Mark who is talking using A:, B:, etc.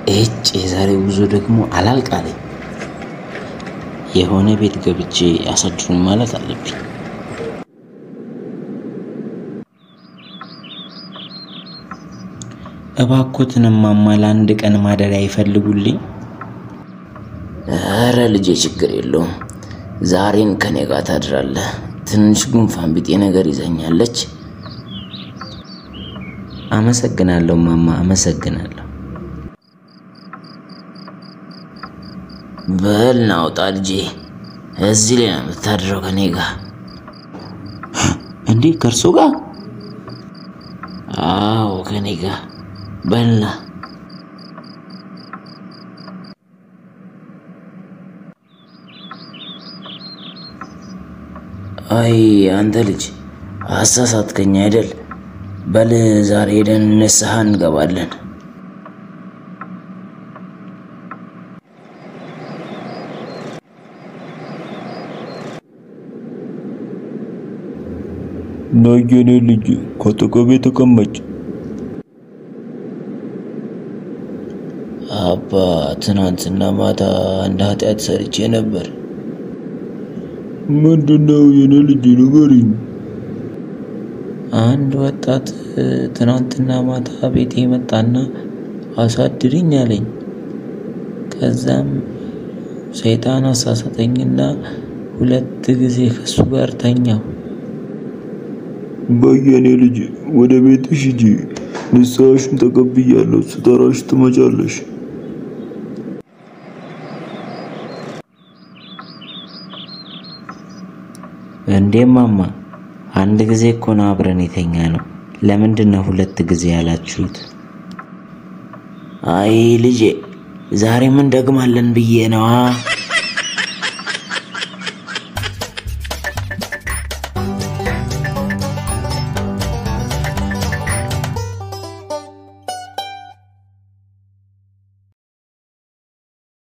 A: እጭ የዛሬው ጉዞ ደግሞ አላልቃለኝ። የሆነ ቤት ገብቼ ያሳድሩኝ ማለት አለብኝ። እባኮትን እማማ ለአንድ ቀን ማደሪያ ይፈልጉልኝ።
B: ኧረ ልጄ ችግር የለውም። ዛሬን ከኔ ጋር ታድራለህ። ትንሽ ጉንፋን ቢጤ ነገር ይዘኛለች።
A: አመሰግናለሁ እማማ፣ አመሰግናለሁ።
B: በል ናውጣ ልጄ። እዚህ ላይ ነው የምታድረው ከኔ ጋር።
A: እንዴ ከእርሶ ጋር?
B: አዎ ከኔ ጋር በልና አይ አንተ ልጅ አሳሳትከኝ አይደል? በል ዛሬ ሄደን ንስሐ እንገባለን።
C: ነይ የኔ ልጅ ከአጠገቤ ተቀመጭ።
B: አባ ትናንትና ማታ አንድ ኃጢአት ሰርቼ ነበር።
C: ምንድነው የኔ ልጅ ንገሪኝ።
A: አንድ ወጣት ትናንትና ማታ ቤቴ መጣና አሳድሪኝ አለኝ። ከዛም ሰይጣን አሳሳተኝና ሁለት ጊዜ ከሱ ጋር ተኛው።
C: በይ የኔ ልጅ ወደ ቤትሽ ሂጂ። ንስሐሽን ተቀብያለሁ። ስጠራሽ ትመጫለሽ።
A: እንዴ ማማ፣ አንድ ጊዜ እኮ ነው አብረን የተኛ ነው። ለምንድን ነው ሁለት ጊዜ ያላችሁት?
B: አይ ልጄ ዛሬ ምን ደግማለን ብዬ ነዋ።